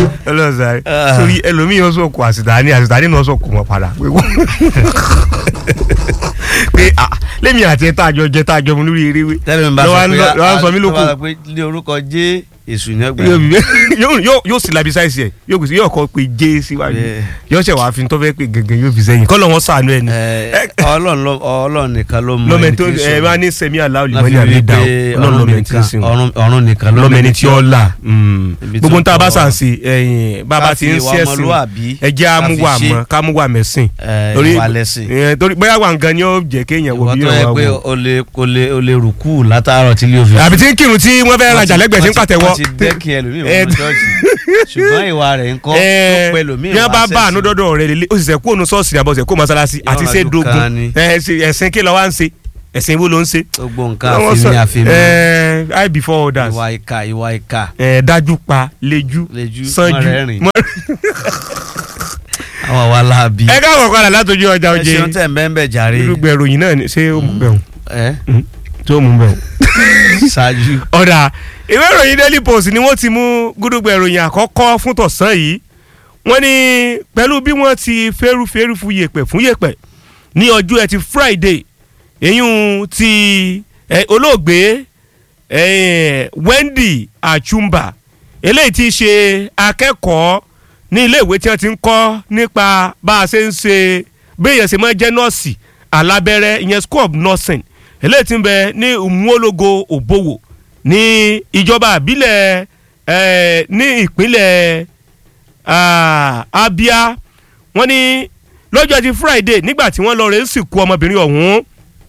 ọlọ́sàárì Ah. sórí ẹlòmíì yóò sọ̀kò àsìtàní àsìtàní náà sọ̀kò wọn padà pé wọ́n pé ah lẹ́mi àti ẹ̀ tá a jọ jẹ tá a jọ mu lórí eréwé tẹ́lẹ̀ mi bá lọ́wọ́ sọ pé lọ́- lọ́wọ́ sọ mí lóko. lọ́wọ́ sọ pé ní orúkọ jẹ́ èṣù ní ọgbà yóò bí- yóò yóò- yóò sì labi sáìsì ẹ̀ yóò kò sí yóò kọ́ pé jé síwájú Yeah. yóò ṣẹ̀ wá fi tó fẹ́ pé gẹ́gẹ́ yóò fi sẹ́yìn kọ́ lọ́wọ́ sànú ẹ̀ ni ọlọ́run ló- ọlọ́run nìkan ló mọ lọ́mọ ẹni tó tí ń ẹ sọ̀rọ̀. máa ní sẹ́mi aláwọ̀ láfi lìmọ́ni àbí rí dà pé ọlọ́run ọ̀run lọ́mọ ẹni tí ń nìkan sìn ọ̀run- ọ̀run nìkan ló lọ́mọ ẹni tí ó là Ibi gbogbo tó ń tá a bá tọ́- sàn sí ẹ̀yìn bàbá ká ti fi ń ìwà sí ẹ̀sìn ọmọlúwàbí ẹ jẹ́ ká fi amúwà ṣe. mọ́ kámúwà mẹ́sìn ẹ, torí ìwà lẹ́sìn. ẹ, torí bóyá wà nǹkan ni ó jẹ́ kéèyàn wo ìwọ bí tó yẹ ìrànwọ́ pé wò o lè o lè o lè rùkú látàárọ̀ tí ilé òfin. àbí tí ń kírun tí wọ́n fẹ́ rajà lẹ́gbẹ̀ẹ́ sí ń pàtẹ́wọ́ wọ́n ti dẹ́kin ẹlòmíì Eh, wọn ṣọ́ọ̀ṣì ṣùgbọ́n ìwà rẹ̀ ń kọ́ tó ẹ pẹ́ lòmíì bí wọ́n bá wá bá àánú sẹ́sìn. dọ́dọ̀ rẹ̀ lélẹ̀ ó sì sẹ́ kó ònú ṣọ́ọ̀ṣì àbọ̀sẹ̀ kó mọ́sálásí àti ṣe Ìrọ̀rùn dogun kan ni. ẹ, ṣe- ẹ̀sìn kí ló wá ń ṣe ẹ̀sìn wo ló ń ṣe. gbogbo nǹkan Wọ́n àfihàn sọ- àfihàn ẹ, I before others ìwà ìka ìwà ìka ẹ, dájú pa lejú Lejú, sanjú mọ́rẹ́rìn. mọ́- àwọn àwa láabi. ẹ káàbọ̀ padà látọjú ọjà ẹ oje ṣeun tẹ̀ ń bẹ́ẹ̀ bẹ́ẹ̀ jàre. irúgbẹ́ ìròyìn náà ni- ṣé ó mú bẹ̀rù ẹ tó mú bẹ̀rù. ṣáájú. ọ̀dà ìwé ìròyìn daily post ni wọ́n ti mú gúdúgbẹ̀ ìròyìn àkọ́kọ́ fún tọ̀sán yìí wọ́n ní pẹ̀lú bí wọ́n ti fẹ́rùfẹ́rù fún yèpẹ̀ fún yèpẹ̀ ní ọjọ́ ẹtì friday èyún ti eh, olóògbé eh, wendy achumba eléyìí ti ṣe akẹ́kọ̀ọ́ ní iléèwé tí wọ́n ti ń kọ́ nípa bá a ṣe ń ṣe béèyàn ṣe máa jẹ́ nọ́ọ̀sì alábẹ́rẹ́ ìyẹn school of nursing eléyìí ti ń bẹ ní umuologo òbówò ní ìjọba àbílẹ̀ eh, ní ìpínlẹ̀ ah, abia wọ́n ní lọ́jọ́ ti friday nígbà tí wọ́n lọ rẹ̀ ń sìnkú ọmọbìnrin ọ̀hún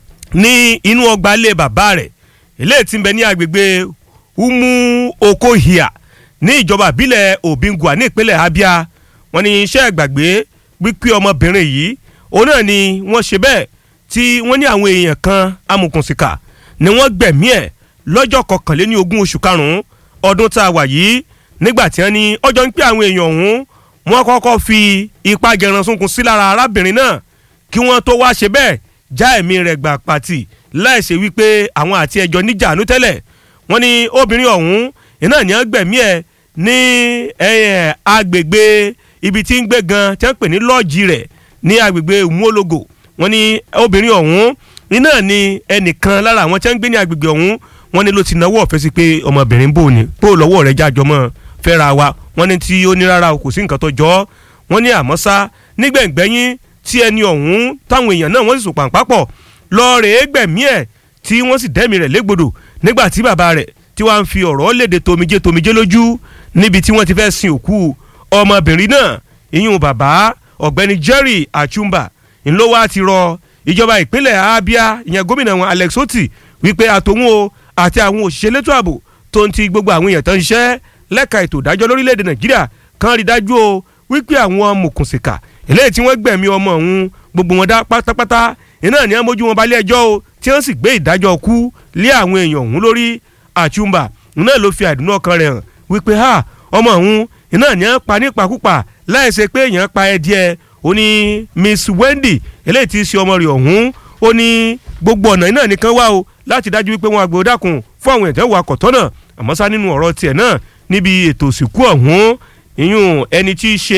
ní inú ọgbà ilé bàbá rẹ̀ eléyìí tí ń bẹ ní agbègbè umu okohia ní ìjọba ìbílẹ̀ obingwa ní ìpínlẹ̀ abia wọ́n ní iṣẹ́ ìgbàgbé wípé ọmọbìnrin yìí òun náà ni wọ́n ṣe bẹ́ẹ̀ tí wọ́n ní àwọn èèyàn kan amòkùnsìkà ni wọ́n gbẹ̀mí ẹ̀ lọ́jọ́ kọkànléní ogún oṣù karùn-ún ọdún tá a wà yìí nígbà tí wọ́n ní ọjọ́ ń pé àwọn èèyàn ọ̀hún wọ́n kọ́kọ́ fi ipá gẹran sunkún sí lára arábìnrin náà kí wọ́n tó wá ṣe bẹ́ẹ̀ já ẹ̀mí rẹ̀ gbà pàtì láìṣe wípé àwọn àti ẹjọ́ níjànú tẹ́lẹ̀ wọ́n ní obìnrin ọ̀hún iná ní wọ́n gbẹ̀mí ẹ̀ ní eh, agbègbè ibi tí ń gbé gan tí wọ́n pè ní lọ́ọ̀jì rẹ̀ ní agbègbè umuologo wọ́n ní obìnrin ọ̀hún iná ní ẹnìkan lára àwọn tí wọ́n ń gbé ní agbègbè ọ̀hún wọ́n ní ló ti náwó ọ̀fẹ́ sí pé ọmọbìnrin bò ní bó lọ́wọ́ rẹ̀ jájọ mọ́ fẹ́ra wa wọ́n ní tí ó ní rárá o kò sí nǹkan tó jọ ọ́ wọ́n ní àmọ́ sá nígbẹ̀ngbẹ́yìn tí ẹni ọ̀hún táwọn èèyàn náà wọ́n sì sùn pàǹpápọ̀ lọ́ọ̀rẹ́ gbẹ̀mí ẹ̀ tí wọ́n sì dẹ́mi rẹ̀ légbodò nígbà tí bàbá rẹ̀ tí wàá ń fi ọ̀rọ̀ léde tomijé tomijé lójú níbi tí wọ́n ti fẹ́ sin òkú ọmọbìnrin náà ìyún bàbá ọ̀gbẹ́ni Jerry Achumba ńlọ wá ti rọ ìjọba ìpínlẹ̀ Abia ìyẹn gómìnà wọn Alex Oti wípé àtòwọn o àti àwọn òṣìṣẹ́ elétò ààbò tó ń ti gbogbo àwọn èèyàn tó ń ṣiṣẹ́ lẹ́ka ètò ìdájọ́ lórílẹ̀‐èdè Nàìjíríà kan rí dájú o wípé àwọn mùkùnsìkà eléyìí tí wọ́n gbẹ̀mí ọmọ ọ̀hún gbogbo wọn dá pátápátá iná ní wọ́n mójú wọn balẹ̀ ẹjọ́ o tí wọ́n sì gbé ìdájọ́ kú lé àwọn èèyàn ọ̀hún lórí Achumba náà ló fi àdúnà ọkàn rẹ̀ hàn wípé ha ọmọ ọ̀hún iná ní wọ́n pa nípakúpa láì ṣe pé èèyàn pa ẹ díẹ̀ ó ní Miss Wendy eléyìí tí í ṣe ọmọ rẹ̀ ọ̀hún ó ní gbogbo ọ̀nà iná nìkan wá o láti dájú wípé wọn àgbò dákun fún àwọn ẹ̀jẹ̀ wà kọ̀tọ́ náà àmọ́ sá nínú ọ̀rọ̀ tiẹ̀ náà níbi ètò òsìnkú ọ̀hún ìyún ẹni tí í ṣe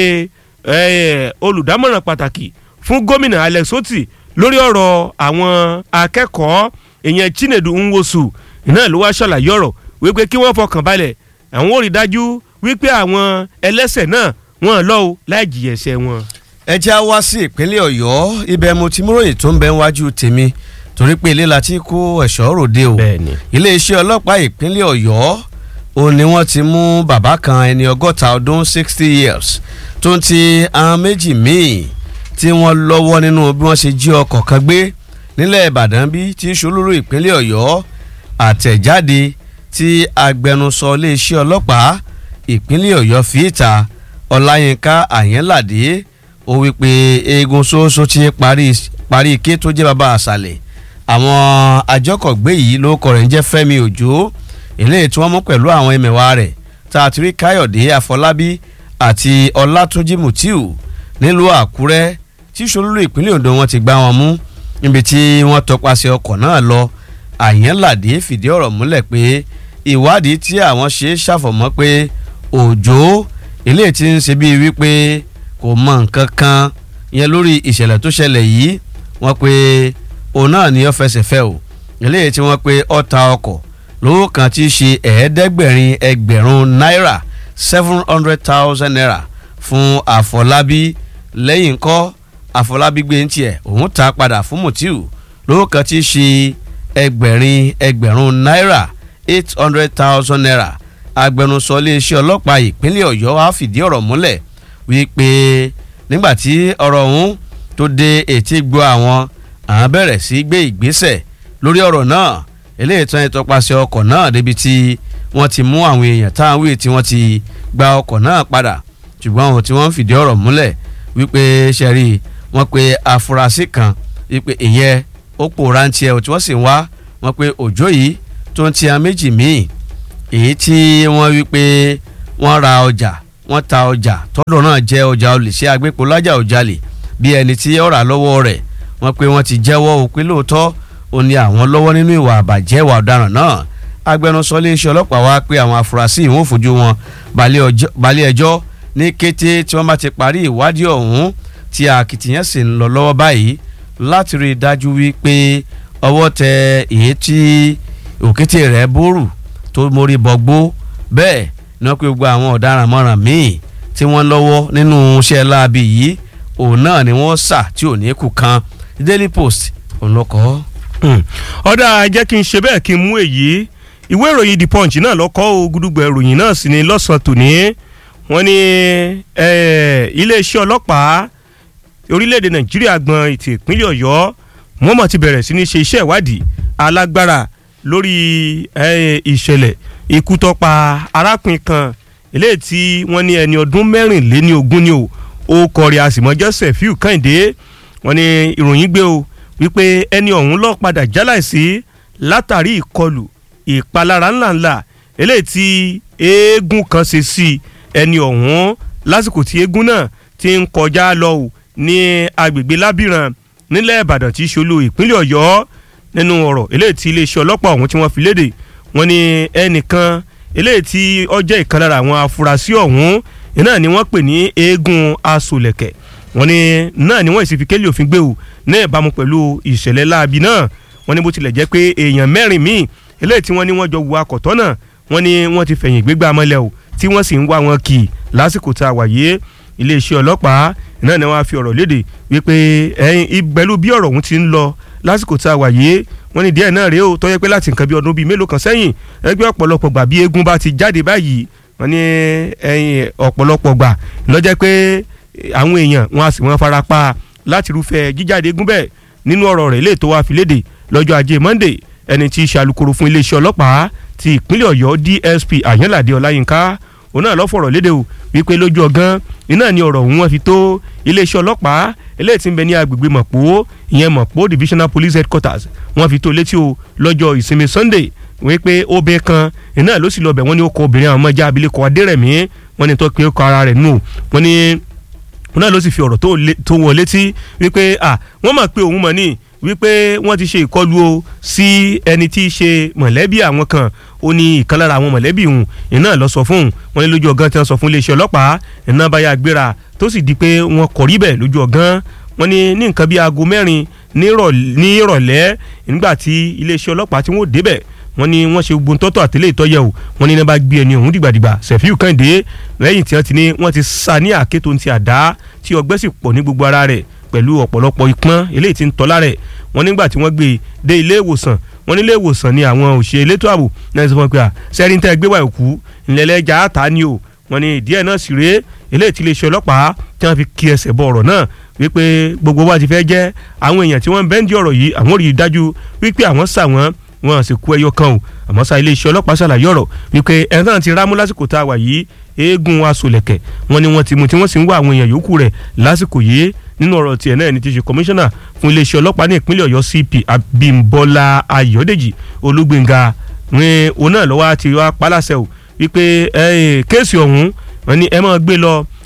eh, olùdámọ̀ràn pàtàkì fún gómìnà Alex Oti lórí ọ̀rọ̀ àwọn akẹ́kọ̀ọ́ ìyẹn Chinedu Nwosu iná ló wá ṣàlàyé ọ̀rọ̀ wípé kí wọ́n fọkàn balẹ̀ àwọn ò rí dájú wípé àwọn ẹlẹ́sẹ̀ náà wọ́n lọ o láì jìyà ẹ̀ṣẹ̀ wọn. ẹ jẹ́ á wá sí ìpínlẹ̀ ọ̀yọ́ ibẹ̀ mo ti múròyìn tó ń bẹ wájú tèmi torí pé ilé la ti kó ẹ̀ṣọ́ ròde o bẹ́ẹ̀ni iléeṣẹ́ ọlọ́pàá ìpínlẹ̀ ọ̀yọ́ òun ni wọ́n ti mú bàbá kan ẹni ọgọ́ta ọdún sixty years tó ń ti àwọn méjì míì tí wọ́n lọ́wọ́ nínú bí wọ́n ṣe jí ọkọ̀ kan gbé nílẹ̀ ìbàdàn bí tí ṣolúrú ìpínlẹ̀ ọ̀yọ́ àtẹ̀jáde tí agbẹnusọ iléeṣẹ́ ọlọ́pàá ìpínlẹ̀ ọ̀yọ́ fi ìta ọláyínká àyẹ́ládé ó wí pé eegun ṣoṣo ti parí parí ike tó jẹ́ bàbá àṣàlẹ̀ àwọn àjọkọ̀gbé yìí ló kọ̀ rẹ̀ ń jẹ́ fẹ́mi òjò eléyìí tí wọ́n mú pẹ̀lú àwọn ẹmẹ̀wà rẹ̀ tá a ti rí káyọ̀dé àfọlábí àti ọlátúnjì mutiu nílùú àkúrẹ́ tí ṣolúlú ìpínlẹ̀ ondo wọn ti gbá wọn mú níbi tí wọ́n tọpasẹ̀ ọkọ̀ náà lọ àyẹ́nládé fìdí ọ̀rọ̀ múlẹ̀ pé ìwádìí tí àwọn ṣe ṣàfọ̀mọ́ pé òjò eléyìí tí ń ṣe bíi wípé kò mọ nǹkan kan yẹn lórí ìṣẹ̀lẹ̀ tó ṣẹlẹ̀ yìí wọ́n pe òun náà ní ó fẹsẹ̀ fẹ́ o eléyìí tí wọ́n pe ó ta ọkọ̀ lówó kan tí í ṣe ẹ̀ẹ́dẹ́gbẹ̀rin ẹgbẹ̀rún náírà seven hundred thousand naira fún àfọlábí lẹ́yìn ńkọ́ àfọlábí gbé ń tiẹ̀ òun ta padà fún mutiu lówó kan tí í ṣe ẹgbẹ̀rin ẹgbẹ̀rún náírà eight hundred thousand naira agbẹnusọ iléeṣẹ́ ọlọ́pàá ìpínlẹ̀ ọ̀yọ́ wá fìdí ọ̀rọ̀ múlẹ̀ wípé nígbàtí ọ̀rọ̀ ọ̀hún tó dé etí gbọ́ àwọn àwọn bẹ̀rẹ̀ sí gbé ìgbésẹ̀ lórí ọ̀rọ̀ náà eléyìí tán ìtọpasẹ̀ ọkọ̀ náà débi tí wọ́n ti mú àwọn èèyàn táwọn wíì tí wọ́n ti gba ọkọ̀ náà padà ṣùgbọ́n àwọn tí wọ́n ń fìdí ọ̀rọ̀ múlẹ̀ wípé ṣẹ́rí wọ́n pe afurasí kan wípé ìyẹn ó pòórá ń tiẹ̀ tí wọ́n sì ń wá wọ́n pe òjò yìí tó ń tiẹ̀ méjì míì èyí tí wọ́n wípé wọ́n ra ọjà wọ́n ta ọjà tọ́dọ̀ náà jẹ́ ọjà olè ṣé agbépo lájà òjàlè bí ẹni tí ó rà lọ́wọ́ rẹ̀ wọ́n pe wọ́n ti jẹ́wọ́ òpin lóòótọ́ ó ní àwọn lọ́wọ́ nínú ìwà àbàjẹ́ ìwà ọ̀daràn náà agbẹnusọ iléeṣẹ́ ọlọ́pàá wá pé àwọn afurasí ìwọ̀n fojú wọn balẹ̀ ẹjọ́ ní kété tí wọ́n bá ti parí ìwádìí ọ̀hún tí akitiyan sì ń lọ lọ́wọ́ báyìí láti rí i dájú wípé ọwọ́ tẹ èyí tí òkété rẹ̀ bórù tó mórí bọ́gbó bẹ́ẹ̀ ni wọ́n pe gbogbo àwọn ọ̀daràn mọ́ràn míì tí wọ́n lọ́wọ́ nínú iṣẹ́ láabi yìí òun náà ni wọ́n sà tí ò ní kú kan Daily Post òun ló kọ́ ọ́ ọ̀dà jẹ́ kí n ṣe bẹ́ẹ̀ kí n mú èyí ìwé ìròyìn the punch náà lọ́kọ́ o gudugbẹ̀ ìròyìn náà sì ni lọ́sàn-án tòní wọ́n ní iléeṣẹ́ ọlọ́pàá orílẹ̀-èdè nàìjíríà gbọ́n ètò ìpínlẹ̀ ọ̀yọ́ wọ́n mọ̀ ti bẹ̀rẹ̀ sí ní ṣe iṣẹ́ ìwádìí alágbára lórí ìṣẹ̀lẹ̀ ikú tó pa arákùnrin kan eléyìí tí wọ́n ní ẹni ọdún mẹ́rìnléní ogún ni o ó kọrin àsìmọ́jọ́ Sefiu Kẹ́hìndé wọ́n ní ìròyìn gbé o wípé ẹni ọ̀hún lọ padà jáláìsí látàrí ìkọlù ìpalára ńláńlá eléyìí tí eégún kan ṣe sí ẹni ọ̀hún lásìkò tí eégún náà ti ń kọjá lọ ò ní agbègbè lábìrán nílẹ̀ ìbàdàn tí í ṣolú ìpínlẹ̀ ọ̀yọ́ nínú ọ̀rọ̀ eléyìí tí iléeṣẹ́ ọlọ́pàá ọ̀hún tí wọ́n fi léde wọ́n ní ẹnìkan eléyìí tí ó jẹ́ ìkan lára àwọn afurasí ọ̀hún náà ni wọ́n pè ní eégún asolẹ̀kẹ̀ wọ́n ní náà ni wọ́n sì fi kélé òfin gbé o ní ìbámu pẹ̀lú ìṣẹ̀lẹ̀ láabi náà wọ́n ní bó tilẹ̀ jẹ́ pé èèyàn mẹ́rin míì eléyìí tí wọ́n ní wọ́n jọ wu akọ̀tọ́ náà wọ́n ní wọ́n ti fẹ̀yìn gbégbá mọ́lẹ̀ o tí wọ́n sì ń wá wọn kì lásìkò tá a wà yé iléeṣẹ́ ọlọ́pàá náà ni wọ́n á fi ọ̀rọ̀ léde wípé ẹ̀yìn pẹ̀lú bí ọ̀rọ̀ ọ̀hún ti ń lọ lásìkò tá a wà yé wọ́n ní díẹ̀ náà rèé o tó yẹ pé láti nǹkan bí ọdún bíi mélòó kan sẹ́yìn ẹgbẹ́ ọ̀pọ̀lọpọ̀ gbà bí eégún bá ti jáde báyìí wọ́n ní ẹ̀yìn ọ̀pọ̀lọpọ̀ gbà lọ́jẹ́ pé àwọn èèyàn wọn a sì wọn fara pa láti irúfẹ́ jíjáde eégún bẹ́ẹ̀ nínú ọ̀rọ̀ rẹ̀ lè tó wá fi léde lọ́jọ́ ajé Monday ẹni tí í ṣe alukoro fún iléeṣẹ́ ọlọ́pàá ti ìpínlẹ̀ Ọ̀yọ́ DSP Àyànládé Ọláyínká òun náà lọ fọ̀rọ̀ léde o wípé lójú ọgán iná ni ọ̀rọ̀ òun wọn fi tó iléeṣẹ́ ọlọ́pàá eléyìí tí ń bẹ ní agbègbè Mọ̀pó ìyẹn Mọ̀pó Divisional Police Headquarters wọ́n fi tó létí o lọ́jọ́ ìsinmi Sunday wípé obìnrin kan iná ló sì lọ bẹ̀ wọ́n ní ó kọ obìnrin àwọn ọmọọjà abilékọ Adérẹ̀mí wọ́n ní tó pé ó kọ ara rẹ̀ nù wọ́n ní òun náà ló sì fi ọ̀rọ̀ tó wọ̀ létí wípé wọ́n mọ̀ pé òun mọ̀ ní wípé wọ́n ti ṣe ìkọlù o sí ẹni tí í ṣe mọ̀lẹ́bí àwọn kan ó ní ìkan lára àwọn mọ̀lẹ́bí òun iná lọ sọ fún òun wọ́n ní lójú ọgán tí wọ́n sọ fún iléeṣẹ́ ọlọ́pàá iná bá yà gbéra tó sì di pé wọ́n kọ̀ rí bẹ̀ lójú ọgán wọ́n ní ní nǹkan bíi aago mẹ́rin ní ìrọ̀lẹ́ nígbà tí iléeṣẹ́ ọlọ́pàá tí wọ́n débẹ̀ wọ́n ní wọ́n ṣe gbogbo ntọ́tọ̀ àtẹlẹ́ ìtọ́yẹ̀ o wọ́n ní iná bá gbé ẹni ọ̀hún dìgbàdìgbà Sefiu Kẹ́hìndé lẹ́yìn tí wọ́n ti ní wọ́n ti sa ní àké tó ń ti àdá tí ọgbẹ́ sì pọ̀ ní gbogbo ara rẹ̀ pẹ̀lú ọ̀pọ̀lọpọ̀ ìpọ́n eléyìí tí ń tọ́lá rẹ̀ wọ́n nígbà tí wọ́n gbé e dé ilé ìwòsàn wọ́n ní ilé ìwòsàn ni àwọn òṣèré elétò ààbò náà sọ fún pé à sẹ́rin tẹ́ gbé wà òkú ńlẹ́lẹ́jà àtà ni o wọ́n ní ìdí ẹ̀ náà sì rèé eléyìí tí iléeṣẹ́ ọlọ́pàá tí wọ́n fi kí ẹsẹ̀ bọ ọ̀rọ̀ náà wípé gbogbo wa ti fẹ́ jẹ́ àwọn èèyàn tí wọ́n ń bẹ́ńdì ọ̀rọ̀ yìí àwọn rí i dájú wípé àwọn sà wọ́n wọn sì kú ẹyọ kan o àmọ́ sá iléeṣẹ́ ọlọ́pàá ṣàlàyé ọ̀rọ̀ wípé ẹ̀ náà ti rámú lásìkò tá a wà yìí eégún asolẹ̀kẹ̀ wọn ni wọ́n ti mú tí wọ́n sì ń wá àwọn èèyàn yòókù rẹ̀ lásìkò yìí nínú ọ̀rọ̀ tiẹ̀ náà ni ti ṣe kọmíṣánná fún iléeṣẹ́ ọlọ́pàá ní ìpínlẹ̀ ọ̀yọ́ cp abimbola ayọ̀dèjì olúgbénga ní òun náà lọ́wọ́ ti wá paláṣẹ o wípé kéèsì ọ̀hún wọn ni ẹ máa gbé lọ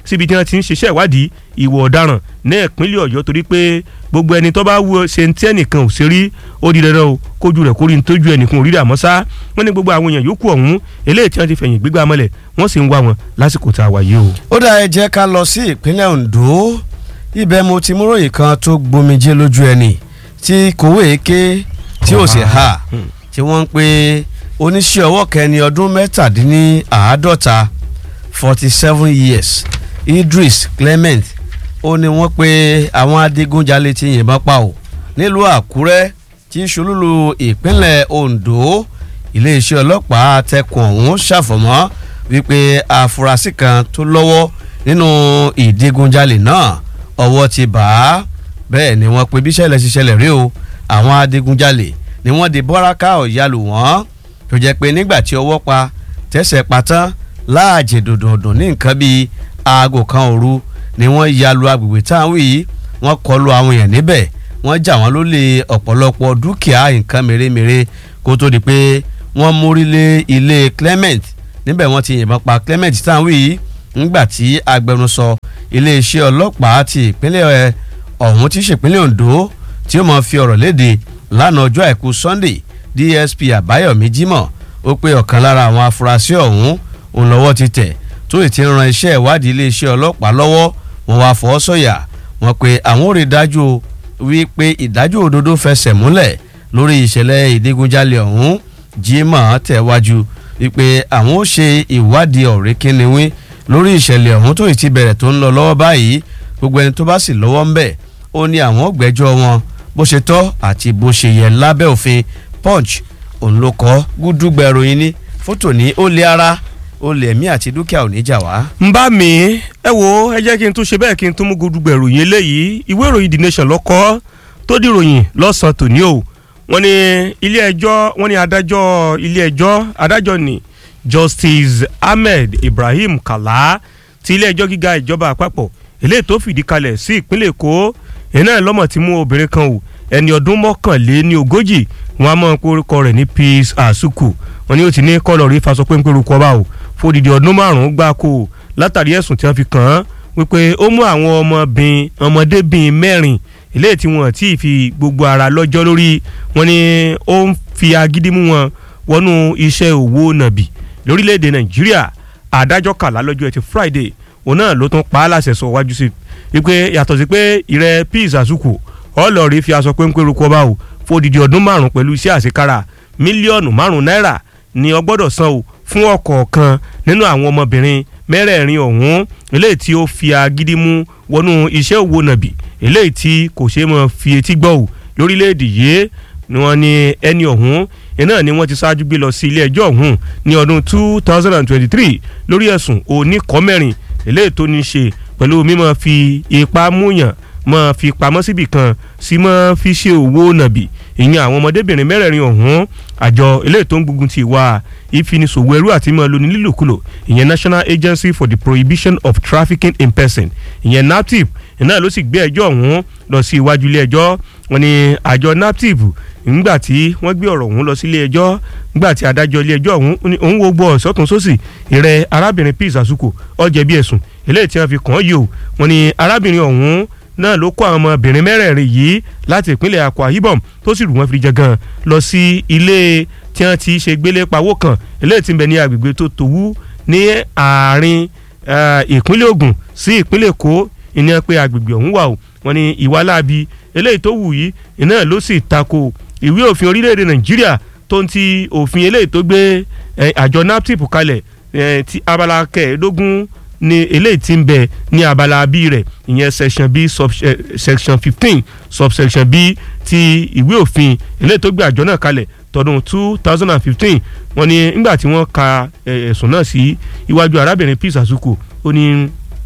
síbi tí wọ́n ti ń ṣiṣẹ́ ìwádìí ìwà ọ̀daràn ní ìpínlẹ̀ ọ̀yọ́ torí pé gbogbo ẹni tó bá wo ṣe ń tí ẹnìkan ò ṣe rí ó di dandan o kójú rẹ̀ kórìí tójú ẹnìkan ò rí rà mọ́ sá wọ́n ní gbogbo àwọn èèyàn yòókù ọ̀hún eléyìí tí wọ́n ti fẹ̀yìn gbígbà mọ́lẹ̀ wọ́n sì ń wá wọn lásìkò tá a wà yìí o. ó dá ẹ jẹ́ ká lọ sí ìpínlẹ̀ Ondo ibẹ̀ mo ti múròyìn kan tó gbomijé lójú ẹni tí kòwé ké tí ò sì ha tí wọ́n ń pe oníṣẹ́ ọwọ́ kẹni ọdún mẹ́tàdínláàádọ́ta forty seven years Idris Clement ó ní wọ́n pe àwọn adigunjalè ti yìnbọn pa ò nílùú Àkúrẹ́ tí ṣolúlu ìpínlẹ̀ Ondo iléeṣẹ́ ọlọ́pàá tẹkùn ọ̀hún ṣàfọ̀mọ́ wípé àfúrásì kan tó lọ́wọ́ nínú ìdigunjalè náà ọwọ́ ti bà á bẹ́ẹ̀ ni wọ́n pe bí ṣẹlẹ̀ ṣe ṣẹlẹ̀ rí o àwọn adigunjalè ni wọ́n di bọ́ráká ọ̀yálù wọ́n tó jẹ́ pé nígbà tí ọwọ́ pa tẹ̀sẹ̀ pa tán láàjì dòdòdò ní nǹkan bíi aago kan òru ni wọ́n ya lu agbègbè táwọn yìí wọ́n kọlu àwọn èèyàn níbẹ̀ wọ́n jà wọ́n lólè ọ̀pọ̀lọpọ̀ dúkìá nǹkan mèremère kó tó di pé wọ́n mórí lé ilé Clement níbẹ̀ wọ́n ti yìnbọn pa Clement táwọn yìí ńgbà tí agbẹnusọ iléeṣẹ́ ọlọ́pàá ti ìpínlẹ̀ ọ̀hún ti ṣèpínlẹ̀ Ondo tí ó máa fi ọ̀rọ̀ léde lánàá ọjọ́ àìkú Sunday DSP Àbáyọ̀mí Jímọ̀ ó pé ọ̀kan lára àwọn afurasí ọ̀hún òun lọ́wọ́ ti tẹ̀ tó ì ti ran iṣẹ́ ìwádìí iléeṣẹ́ ọlọ́pàá lọ́wọ́ wọn wá fọ́ sọ̀yà wọn pé àwọn ò rí dájú wípé ìdájọ́ òdodo fẹsẹ̀ múlẹ̀ lórí ìṣẹ̀lẹ̀ ìdígunjalè ọ̀hún Jímọ̀ tẹ̀wájú wípé àwọn ó ṣe ìwádìí ọ̀rẹ́ kínníwín lórí ìṣẹ̀lẹ̀ ọ̀hún tó ì ti bẹ̀rẹ̀ tó ń lọ lọ́wọ́ báyìí gbogbo ẹni tó bá sì lọ́wọ́ ń bẹ̀ ó ní àwọn gbẹ́jọ́ wọn bó ṣe tọ́ àti bó ṣe yẹ lábẹ́ òfin punch òun ló kọ́ gúdúgbà ìròyìn ní fótò ní ó lé ara ó lé ẹ̀mí àti dúkìá ò ní jà wá. ń bá mi ẹ wo ẹ jẹ́ kí n tún ṣe bẹ́ẹ̀ kí n tún mú gúdúgbà ìròyìn eléyìí ìwé ìròyìn the nation lọ́kọ́ tó dìròyìn lọ́sàn-án tòní o wọ́n ní ilé ẹjọ́ wọ́n ní adájọ́ ilé ẹjọ́ adájọ́ ni justice ahmed ibrahim kala ti ilé ẹjọ́ gíga ìjọba àpapọ̀ eléyìí tó fìdí kalẹ̀ sí ìpínlẹ̀ èkó iná lọ́mọ̀ tí mú obìnrin kan o ẹni ọdún mọ́kànléní ogójì wọn a mọ̀ pé orúkọ rẹ̀ ní peace asuku wọn ni ó ti ní kọ́lọ̀ rí faṣọ péńpé orúkọ bá o fódìdí ọdún márùn-ún gbáko látàrí ẹ̀sùn tí wọ́n fi kàn án wípé ó mú àwọn ọmọbìnrin ọmọdébìnrin mẹ́rin eléyìí tí wọn ti fi gbogbo ara lọ́jọ́ lórí wọn ni ó ń fi agídí mú wọn wọnú iṣẹ́ òwò nàbì lórílẹ̀‐èdè nàìjíríà adájọ́ kàlá lọ́jọ́ ẹtì friday òun náà ló tún pa á láṣẹ sọ wájú sí wípé yàtọ̀ sí pé ìrẹ́ peace àsùkù ọlọ́ọ̀rí fi aṣọ péńpé rúkọ bá o fódìdí ọdún márùn pẹ̀lú iṣẹ́ àṣekára mílíọ̀nù márùn náírà ni ó gbọ́dọ̀ san o fún ọ̀kọ̀ọ̀kan nínú àwọn ọmọbìnrin mẹ́rẹ̀ẹ̀rin ọ̀hún eléyìí tí ó fi agídí mú wọnú iṣẹ́ òwò nàbì eléyìí tí kò ṣeé mọ́ fi etí gbọ́ o lórílẹ̀‐èdè yìí ni wọ́n ní ẹni ọ̀hún iná ni wọ́n ti ṣáájú gbé lọ sí ilé ẹjọ́ ọ̀hún ní ọdún two thousand and twenty-three lórí ẹ̀sùn oníkọ́mẹ́rin eléyìí tó ní í ṣe pẹ̀lú mímọ́ fi ipá múyàn mọ́ fi pamọ́ síbì kan sí mọ́ fi ṣe òwò nàbì ìyẹn àwọn ọmọdébìnrin mẹ́rẹ̀ẹ̀rin ọ̀hún àjọ eléyìí tó ń gbógun ti ìwà ìfinisòwò ẹrú àti mọ́ lóní lílòkulò ìyẹn National Agency for the Prohibition of Trafficking in Person ìyẹn NAPTIP iná ló sì gbé ẹjọ́ ọ̀hún lọ sí iwájú ilé ẹjọ́ wọn ni àjọ NAPTIP nígbà tí wọ́n gbé ọ̀rọ̀ ọ̀hún lọ sí ilé ẹjọ́ nígbà tí adájọ́ ilé ẹjọ́ ọ̀hún òun wo gbọ́ ọ̀sọ́tún sósì ìrẹ́ arábìnrin Peace Asuku ó jẹ̀bi ẹ̀sùn eléyìí tí wọ́n fi kàn án yìí o wọn ni arábìnrin ọ̀hún náà ló kó àwọn ọmọbìnrin mẹ́rẹ̀ẹ̀rin yìí láti ìpínlẹ̀ Akwa Ibom tó sì rù wọ́n fi jẹ gan lọ sí ilé tí wọ́n ti ṣe gbélé pawó kan eléyìí tí ń bẹ ní agbègbè tó tòwú ní àárín ìpínlẹ̀ Ògùn sí ìpínlẹ̀ Èkó ìní pé agbègbè ọ̀hún wà o wọ́n ní ìwà láabi eléyìí tó wù yìí iná ló sì tako ìwé òfin orílẹ̀-èdè Nàìjíríà tó ń ti òfin eléyìí tó gbé àjọ NAPTIP kalẹ̀ ti abala kẹẹ̀ẹ́dógún ní eléyìí tí ń bẹ ní abala b rẹ̀ ìyẹn section b sub section fifteen subsection b ti ìwé òfin eléyìí tó gbé àjọ náà kalẹ̀ tọdún two thousand and fifteen wọ́n ní nígbà tí wọ́n ka ẹ̀sùn náà sí iwájú arábìnrin Peace Asuku ó ní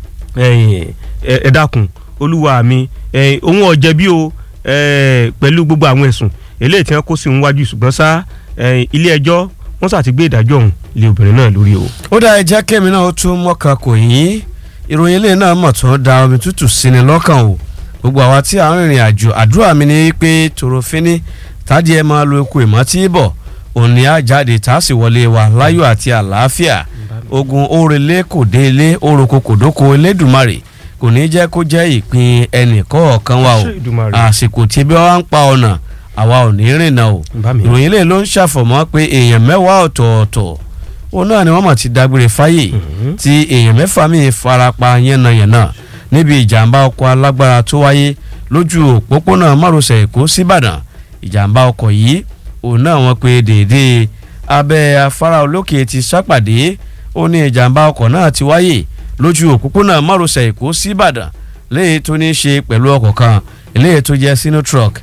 ẹ dákun olúwa mi òun ò jẹ̀bi o pẹ̀lú gbogbo àwọn ẹ̀sùn eléyìí tí wọ́n kó sí òun wájú ṣùgbọ́n sá ilé ẹjọ́ wọ́n sà ti gbé ìdájọ́ ọ̀hún lé obìnrin náà lórí o. ó dá ẹjẹ́ kẹ́mi náà ó tún mọ́ka kò yín ìròyìn ilé náà mọ̀ tó da omi tútù sí ni lọ́kàn o gbogbo àwa tí à ń rìnrìn àjò àdúrà mi ni pé tòrófínì tádì ẹ máa lo eku ìmọ̀ tí bọ̀ òní á jáde tá a sì wọlé wa láyọ̀ àti àlàáfíà ogun orele kò dé ilé oroko kò dóko elédùnmarè kò ní jẹ́ kó jẹ́ ìpín ẹnì kọ̀ọ̀kan wa o Ṣé Èdùmàrè? àsìkò tí bí wọ́n ń pa ọ̀nà àwa ò ní rìnnà o Bá mi. ìròyìn lè ló ń ṣàfọ̀mọ́ pé èèyàn mẹ́wàá ọ̀tọ̀ọ̀tọ̀ òun náà ni wọ́n mọ̀ ti dágbére fáyè Mhm. tí èèyàn mẹ́fà míì farapa yánnayànna níbi ìjàmbá ọkọ̀ alágbára tó wáyé lójú òpópónà márosẹ̀ èkó síbàdàn ìjàmbá ọkọ̀ yìí òun náà wọ́n pe déédéé abẹ́ afárá olókè ti sápàdé ó ní ìjàmbá ọkọ̀ náà ti wáyé lójú òpópónà márosẹ̀ èkó síbàdàn léyìí tó ní í ṣe pẹ̀lú ọkọ̀ kan eléyìí tó jẹ́ sinotruck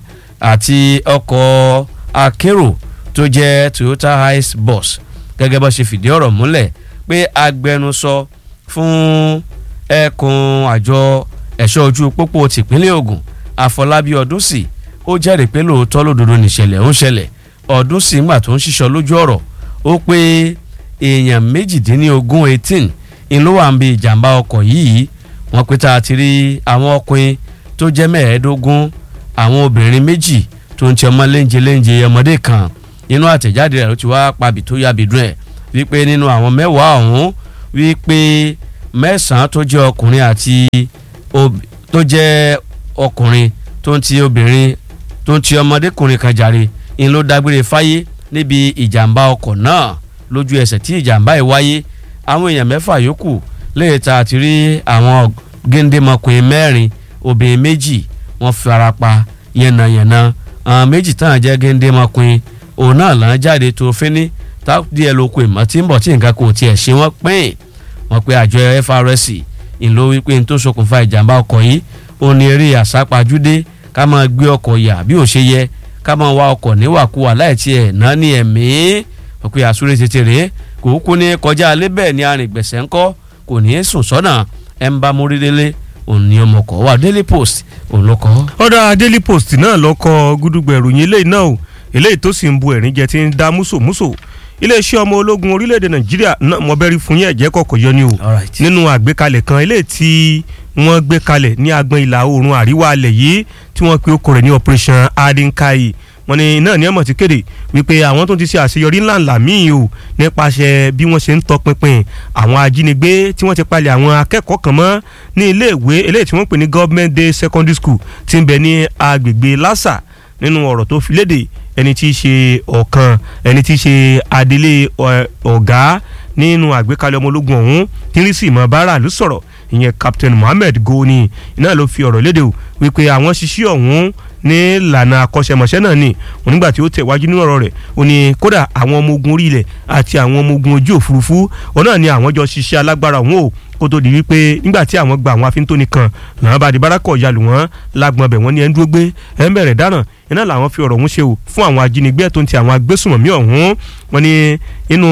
àti ọkọ̀ akérò tó jẹ́ toyota hiace bus gẹ́gẹ́ bá ṣe fìdí ọ̀rọ̀ múlẹ̀ pé agbẹnusọ fún ẹkùn àjọ ẹ̀ṣọ́ ojú pópó tìpínlẹ̀ Ògùn Àfọlábí Ọdúnsì ó jẹ́rìí pé lóòótọ́ lódodo nìṣẹ̀lẹ̀ ń ṣẹlẹ̀ Ọdúnsì ńgbà tó ń ṣiṣọ́ lójú ọ̀rọ̀ ó pé èèyàn méjìdínlógún eighteen ń ló wà ń bi ìjàmbá ọkọ̀ yìí wọ́n pé tá a ti rí àwọn ọkùnrin tó jẹ́ mẹ́ẹ̀ẹ́dógún àwọn obìnrin méjì tó ń ti ọmọ léńjẹ léńjẹ ọmọdé kan inú àtẹ̀jáde rẹ̀ ló ti wá pabì tó yàbí dùn ẹ̀ wípé nínú àwọn mẹ́wàá ọ̀hún wípé mẹ́sàn-án tó jẹ́ ọkùnrin àti ob- tó jẹ́ ọkùnrin tó ń ti obìnrin tó ń ti ọmọdékùnrin kan jàre ń ló dágbére fáyé níbi ìjàmbá ọkọ̀ náà lójú ẹsẹ̀ tí ìjàmbá yìí wáyé àwọn èèyàn mẹ́fà yòókù léè ta àti rí àwọn géńdémọkùnrin mẹ́rin obìnrin méjì wọ́n farapa yànnàyànnà àwọn méjì tán jẹ́ géńdémọkùnrin òun náà là ń jáde tó fíní táàdì ẹ̀ lóko ìmọ̀ tí ń bọ̀ tí nǹkan kò tiẹ̀ ṣe wọ́n pín wọ́n pe àjọ FRSC ìlò wípé n tó ṣokùnfà ìjàmbá ọkọ̀ yìí ó ní eré àsápajúdé ká máa gbé ọkọ̀ yà bí ò ṣe yẹ ká máa wa ọkọ̀ níwàkuwà láì tiẹ̀ náà ní ẹ̀mí wọ́n pe àsúré tètè rèé kò kú ní kọjá alẹ́ bẹ́ẹ̀ ni arìngbẹ̀sẹ̀ ńkọ́ kò ní í sùn sọ́nà ẹ̀ ń bá mórí délé òun ni ọmọkọ̀ wà Daily Post òun ló kọ́. ọ̀dà Daily Post náà lọ́kọ̀ gúdúgbẹ̀ ìròyìn eléyìí náà o eléyìí tó sì ń bu ẹ̀rín jẹ tí ń dá músòmúsò iléeṣẹ́ ọmọ ológun orílẹ̀-èdè Nàìjíríà náà mọ̀bẹ́rí fún yẹn ẹ̀jẹ̀ kọ̀ọ̀kan yọ ni o Alright. nínú àgbékalẹ̀ kan eléyìí tí wọ́n gbé kalẹ̀ ní agbọn ìlà oòrùn àríwá alẹ̀ yìí tí wọ́n pe okò rẹ̀ ní operation adinkai wọ́n ní náà ní ọmọ ti kéde wípé àwọn tó ti ṣe àṣeyọrí ńláńlá míì o nípasẹ̀ bí wọ́n ṣe ń tọpinpin àwọn ajínigbé tí wọ́n ti palẹ̀ àwọn akẹ́kọ̀ọ́ kan mọ́ ní iléèwé eléyìí tí wọ́n pè ní government day secondary school tí ń bẹ ní agbègbè lásà nínú ọ̀rọ̀ tó fi léde ẹni tí í ṣe ọ̀kan ẹni tí í ṣe adelé ọ- ọ̀gá nínú àgbékalẹ̀ ọmọ ológun ọ̀hún tírísì mọ́ bára ló sọ̀rọ̀ ìyẹn captain mohammed goni iná ló fi ọ̀rọ̀ léde o wípé àwọn ṣiṣẹ́ ọ̀hún ní ìlànà akọ́ṣẹ́mọṣẹ́ náà ni òun nígbà tí ó tẹ̀wájú nínú ọ̀rọ̀ rẹ̀ ó ní kódà àwọn ọmọ ogun orí ilẹ̀ àti àwọn ọmọ ogun ojú òfurufú òun náà ni àwọn jọ ṣiṣẹ́ alágbára ọ̀hún o kó tó di wípé nígbà tí àwọn gba àwọn afíntóni kan làwọn bá di bárakọ̀ yalù wọ́n lágbọ̀n bẹ̀ wọ́n ní ẹni dúró gbé ẹ̀ ń bẹ̀rẹ̀ dáná iná làwọn fi ọ̀rọ̀ ọ̀hún ṣe o fún àwọn ajínigbé tó ń ti àwọn agbésùmọ̀mí ọ̀hún wọ́n ní inú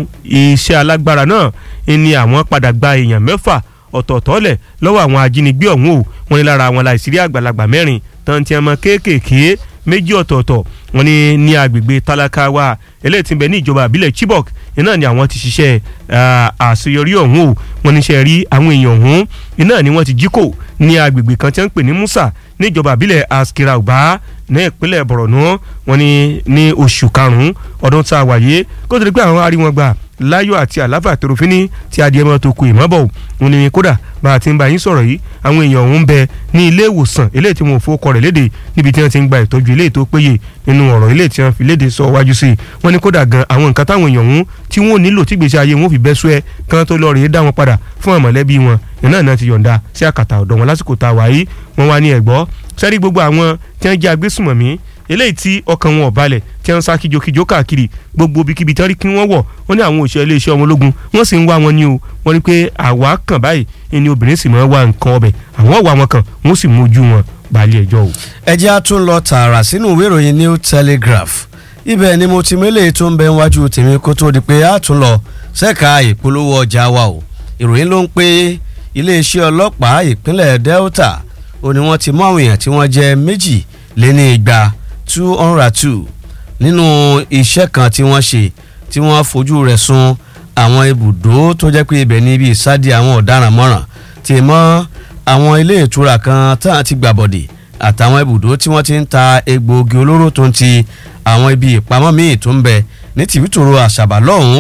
iṣẹ́ alágbára náà ni àwọn padà gba èèyàn mẹ́fà ọ̀tọ̀ọ̀tọ̀ lẹ̀ lọ́wọ́ àwọn ajínigbé ọ̀hún o wọ́n ní lára àwọn láìsírí àgbàlagbà mẹ́rin tán ti ọmọ kéékèèké méjì ọ̀tọ̀ọ̀tọ̀ wọ́n ní ní agbègbè tálákàwá eléyìí tí ń bẹ ní ìjọba àbílẹ̀ Chibok iná ni àwọn ti ṣiṣẹ́ ah, àṣeyọrí ọ̀hún o wọ́n níṣẹ́ rí àwọn èèyàn ọ̀hún iná ni wọ́n ti jí kò ní agbègbè kan tí wọ́n ń pè ní Musa ní ìjọba àbílẹ̀ Askira Uba ní ìpínlẹ̀ Borno wọ́n ní ní oṣù karùn-ún ọdún tá a wáyé kó tó di pé àwọn arí wọn gbà láyọ̀ àti àlàáfíà tòrófínì tí adìẹ mọ́ tó kù ìmọ́bọ̀ òun ni kódà bá a ti ń bá yín sọ̀rọ̀ yìí àwọn èèyàn ọ̀hún ń bẹ ní ilé ìwòsàn eléyìí tí wọn ò fowókọ rẹ̀ léde níbi tí wọ́n ti ń gba ìtọ́jú eléyìí tó péye nínú ọ̀rọ̀ eléyìí tí wọ́n fi léde sọ wájú sí i wọ́n ní kódà gan àwọn nǹkan táwọn èèyàn ọ̀hún tí wọ́n nílò tí gbèsè ayé wọn fi bẹ́ sùẹ́ kán tó lọ rèé dá wọn padà fún àmọ̀lẹ́bí wọn iná náà ti yọ̀ǹda sí àkàtà ọ̀dọ̀ wọn lásìkò tá a wà yìí wọ́n wá ní ẹ̀gbọ́ sẹ́rí gbogbo àwọn tí wọ́n jẹ́ agbésùmọ̀mí eléyìí tí ọkàn wọn ò balẹ̀ tí wọ́n ń sá kíjokíjo káàkiri gbogbo ibikíbi tán rí kí wọ́n wọ̀ wọ́n ní àwọn òṣìṣẹ́ iléeṣẹ́ ọmọ ológun wọ́n sì ń wá wọn ní o wọ́n ní pé àwa kàn báyìí ni obìnrin sì máa ń wá nǹkan ọbẹ̀ àwọn wà wọn kàn wọ́n sì mójú wọn balẹ̀ ẹjọ́ o. ẹ jẹ́ a tún lọ tààrà sínú ìwé ìròyìn New Telegraph ibẹ̀ ni mo ti mélèé tó ń bẹ níwájú tèmi kó tó di pé a tún lọ ṣẹ́ka ìpolówó ọjà wa o ìròyìn ló ń pé iléeṣẹ́ ọlọ́pàá ìpínlẹ̀ Delta ó ní wọ́n ti mú àwọn èèyàn tí wọ́n jẹ́ méjì lé ní igba two hundred two nínú iṣẹ́ kan tí wọ́n ṣe tí wọ́n fojú rẹ̀ sun àwọn ibùdó tó jẹ́ pé ibẹ̀ ní ibi ìsádi àwọn ọ̀daràn mọ́ràn tí mọ́ àwọn ilé ìtura kan tá à ti gbàbọ̀dè àtàwọn ibùdó tí wọ́n ti ń ta egbòogi olóró tó ń ti àwọn ibi ìpamọ́ míì tó ń bẹ ní tìbítòrò àṣàbà lọ́hùn-ún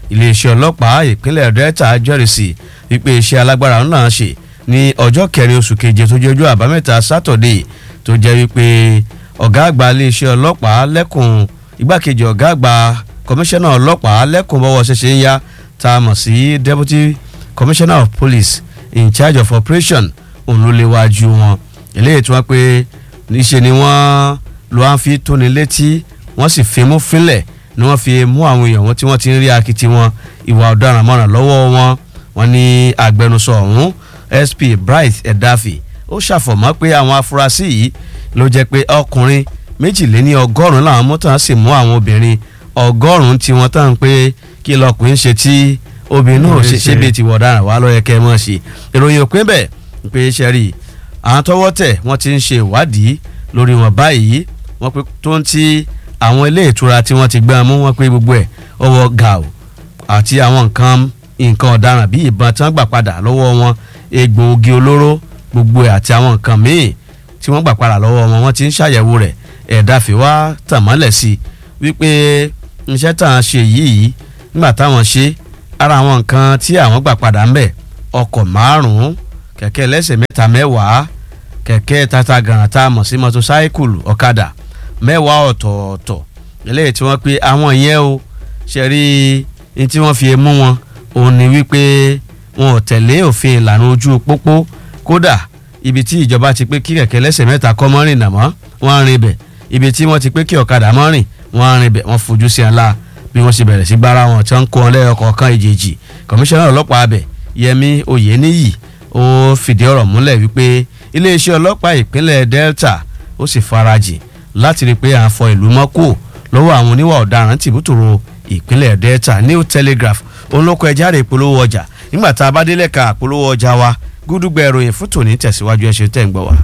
iléeṣẹ́ ọlọ́pàá ìpínlẹ̀ delta jẹ́rìsì wípé iṣẹ́ alágbára náà ṣe ní ọjọ́ kẹrin oṣù keje tó jẹ́ ọjọ́ àbámẹ́ta sátọ̀dé tó jẹ́ wípé ọ̀gá àgbà iléeṣẹ́ ọlọ́pàá lẹ́kùn igbákejì ọ̀gá àgbà kọmíṣánná ọlọ́pàá lẹ́kùn bọ́wọ́ ṣẹṣẹ ń yá tá a mọ̀ sí deputy commissioner of police in charge of operation òun ló léwájú wọn eléyìí tí wọ́n pé níṣe ni wọ́n ló wá ń fi tóni létí wọ́n sì fi mú fínlẹ̀ ni wọ́n fi mú àwọn èèyàn wọn tí wọ́n ti ń rí akitì wọn ìwà ọ̀daràn mọ́ràn lọ́wọ́ wọn wọ́n ní agbẹnusọ ọ̀hún sp bright edafi ó ṣàfọ̀mọ́ pé àwọn afurasí yìí ló jẹ́ pé ọkùnrin méjìléní ọgọ́rùn-ún làwọn mọ́tò sì mú àwọn obìnrin ọgọ́rùn-ún tí wọ́n tán pé kí lọkùnrin ṣe tí obìnrin náà ṣe ṣe bíi ti wọ̀ ọ̀daràn wà lọ́yẹ kẹ́ ẹ mọ̀ ṣe ìròyìn òpin bẹ́ẹ̀ pé ṣẹ́rí àwọn tọ́wọ́ tẹ̀ wọ́n ti ń ṣe ìwádìí lórí wọn báyìí wọ́n pé tó ń ti àwọn ilé ìtura tí wọ́n ti gbẹ́ mú wọn pé gbogbo ẹ̀ ọwọ́ gàù àti àwọn nǹkan nǹkan ọ̀daràn bíi ìbọn tí wọ́n gbà padà lọ́wọ́ wọn egbòogi olóró gbogbo ẹ̀ àti àwọn nǹkan míì tí wọ́n gbà padà lọ́wọ́ wọn wọ́n ti ń ṣàyẹ̀wò rẹ̀ ẹ̀dá fi wá tàn mọ́lẹ̀ sí i wípé iṣẹ́ tá à ń ṣe yìí nígbà táwọn ṣe ara àwọn nǹkan tí àwọn gbà padà ń bẹ̀ ọkọ̀ márùn-ún kẹ̀kẹ́ ẹlẹ́sẹ̀ mẹ́ta mẹ́wàá kẹ̀kẹ́ tata gàràn tá a mọ̀ sí mọ́tòsáíkùlù ọ̀kadà mẹ́wàá ọ̀tọ̀ọ̀tọ̀ eléyìí tí wọ́n pe àwọn yẹn o ṣe rí ní tí wọ́n fi mú wọn òun ni wípé wọn ò tẹ̀lé òfin ìlànà ojú pópó kódà ibi tí ìjọba ti pé kí kẹ̀kẹ́ ẹlẹ́sẹ̀ mẹ́ta kọ́ mọ́ rìn nàmọ́ wọ́n á rìn bẹ̀ ibi tí wọ́n ti pé kí ọ̀kadà mọ́ rìn wọ́n á rìn bẹ̀ wọ́n fojú sí ńlá bí wọ́n ṣe bẹ̀rẹ̀ sí gbára wọn tí wọ́n ń kó wọn lẹ́yọ kọ̀ọ̀kan ìjèjì kọmíṣánná ọlọ́pàá abẹ yẹmi oyeniyi ó fìdí ọ̀rọ̀ múlẹ̀ wípé iléeṣẹ́ ọlọ́pàá ìpínlẹ̀ delta ó sì farajìn láti rí i pé à ń fọ ìlú mọ́ kù lọ́wọ́ àwọn oníwà ọ̀daràn tìbútòrò ìpínlẹ̀ delta new telegraph olóko ẹja rè polówó ọjà nígbà tá a bá délẹ̀ ka polówó ọjà wa gúdúgbẹ̀ ìròyìn fún tòní tẹ̀síwájú ẹ ṣé tẹ̀ ń gbọ́ wa.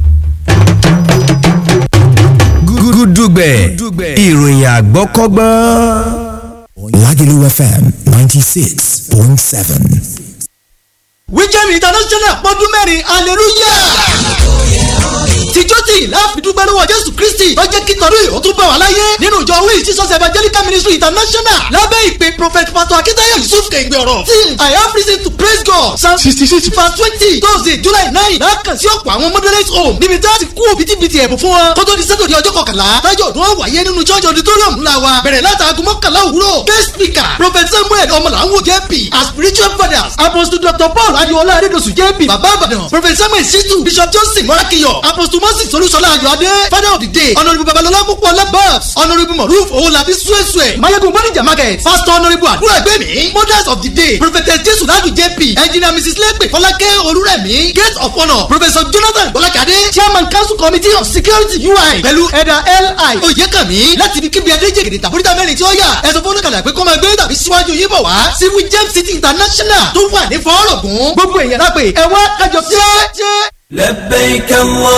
gúdúgbẹ̀ ìròyìn àgbọ́kọ́gbọ́n. Lagelu FM 96.7. wíjẹ́mi international pọ́dún mẹ́rin hallelujah tìjọ́ tí láàfin dúpẹ́ lọ́wọ́ jésù kristi tó jẹ́ kí tọ́lú ìhó tún bá wà láyé nínú ìjọ wíì jesus evangelical ministry international lábẹ́ ìpè prophet pastor akitayo yusuf kẹ̀gbẹ́ ọ̀rọ̀ till i have reason to praise god psalm sixty six verse twenty thursday july nine lákàn sí ọ̀pọ̀ àwọn moderate home níbi tí a ti kú òbítíbitì ẹ̀bùn fún wọn kó tó di sátọ̀dẹ̀ ọjọ́ kọkànlá tájọ́ ọdún wọn wáyé nínú church auditorium ńlá wa bẹ̀rẹ̀ látàgùn mọ́kànlá òwúrọ̀ guest speaker prophet samuel ọmọlàwọ̀ jp as spiritual fathers apostle dr paul adiola adedosu jp baba abadan prophet samuel situ bishop johnson morakiyo apostle moses olúṣọlá ayọ̀adé father of the day honourable babalọlá púpọ̀ labas honourable moruf owolabi suesue mayegun bonija market pastor honourable àdúrà ẹgbẹ́mi mothers of the day prophetess jesu ladu jp engineer mrs legbe fọlákẹ́ olúrẹ̀mí gate of honour professor jonathan bọ́lákadé chairman council committee of security ui pẹ̀lú ẹ̀dà li oyèkànmí láti ibi kíbi adéjègèdè tàbúrítà mẹ́rin tí ó yà ẹ̀sùn fọlọ́kàlà pé kó máa gbé tàbí síwájú yín bọ̀ wá sí james city international tó wà ní fọ́ọ̀rọ̀gùn gbogbo èèyàn lápè ẹ wá kájọ jẹ́. لبيك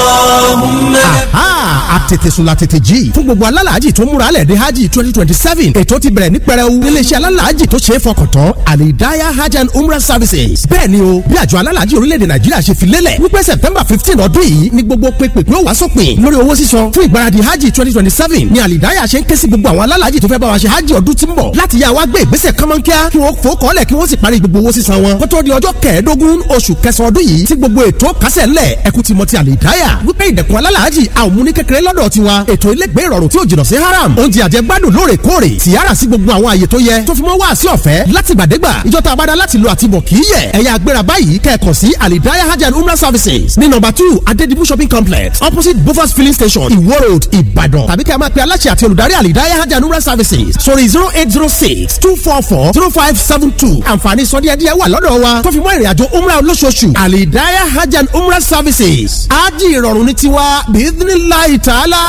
اللهم Aha! àtètèsùn la tètè jí. fún gbogbo alálàájì tó múra lẹ̀ dé hajj twenty twenty seven ètò ti bẹ̀rẹ̀ ní pẹrẹu. iléeṣẹ́ alálàájì tó ṣe é fọkàn tán alidaya hajj and umrah services. bẹ́ẹ̀ ni o bí àjọ alálàájì orílẹ̀-èdè nàìjíríà ṣe fi lélẹ̀ wípé september fifteen ọdún yìí ni gbogbo pépèpé ó wá sópin lórí owó sísan fún ìgbáradì hajj twenty twenty seven ni alidaya ṣe ń ké sí gbogbo àwọn alálàájì tó fẹ́ bá wa ṣe hajj ọdún tí ń bọ̀ láti yá wa gbé ìgbésẹ̀ kánmọ́nkíá kí wọ́n fò kọ́lẹ̀ kí wọ́n sì parí gbogbo owó sísan wọn. kó tó di ọjọ́ kẹẹ̀ẹ́dógún oṣù kẹsàn-án ọdún yìí tí gbogbo ètò kásẹ̀ ńlẹ̀ ẹkú ti mọ ti alidaya wípé ìdẹ̀kùn alálàájì a ò mú ní kékeré lọ́dọ̀ tiwa ètò ilégbé ìrọ̀rùn tí ò jìnnà sí haram oúnjẹ àjẹgbádùn lóòrèkóòrè tìyára sí gbogbo àwọn àyè tó yẹ tó fi mọ́ wá sí ọ̀fẹ́ láti gbàdégbà ìjọta abada láti lo àtibọ̀ kì í yẹ ẹ̀yà agbéra báyìí kẹ́ẹ̀kan sí alidaya hajj and umrah services ní nọ́mbà two adedibu shopping complex opposite bofas filling station iwo road ìbàdàn tàbí kẹ́ ẹ máa pe aláṣẹ àti olùdarí alidaya hajj and umrah services sórí zero eight zero six two four four zero five seven two àǹfààní sọdíẹ̀díẹ̀ wà lọ́dọ̀ wa tó fi mọ́ ìrìnàjò umrah olóṣooṣù alidaya hajj and umrah services ájì ìrọ̀rùn ní tiwa bíídínláì tààlà.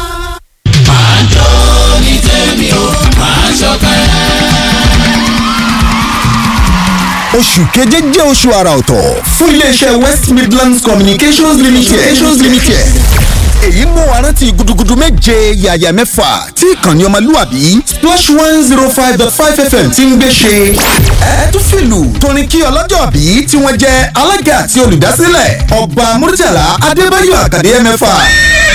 máa jó ní tèmi o máa ṣọ̀kẹ́. oṣù keje jẹ́ oṣù àrà ọ̀tọ̀ fún iléeṣẹ́ west midlands communications limited. communications limited. èyí mú wa rántí gudugudu méje yàyà mẹ́fà tí ìkànnì ọmọlúwàbí splash one zero five dot five fm ti ń gbé ṣe. ẹ tún fìlù torin kí ọlọ́jọ́ bí tí wọ́n jẹ́ alága àti olùdásílẹ̀ ọba murtala adébáyọ̀ àkàdé mẹ́fà